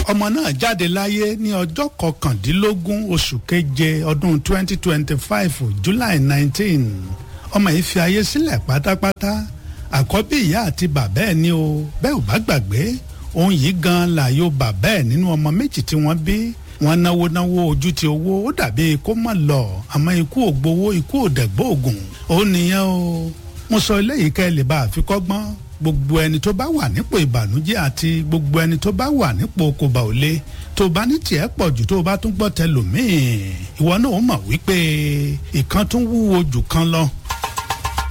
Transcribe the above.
ọmọ náà jáde láyé ní ọjọ́ kọkàndínlógún oṣù keje ọdún 2025 July 19 ọmọ yìí fi ayé sílẹ̀ pátápátá àkọ́bí ìyá àti bàbá ẹ̀ ní o bẹ́ẹ̀ ò bá gbàgbé òun yìí gan làyò bàbá ẹ̀ nínú ọmọ méjì tí wọ́n bí wọ́n náwó náwó ojú ti owó ó dàbí kó mọ̀ lọ àmọ́ ikú ò gbowó ikú ò dẹ̀gbọ́ ògùn ó nìyẹn o mo sọ eléyìí kẹ́ ẹ lè bá àfikọ́gbọ́n gbogbo ẹni tó bá wà nípò ìbànújẹ́ àti gbogbo ẹni tó bá wà nípò kòbá òle tó bá ní tiẹ̀ pọ̀ jù tó bá tún gbọ́ tẹlòmíì ìwọ náà ó mọ̀ wípé ìkan tún wúwo jù kan lọ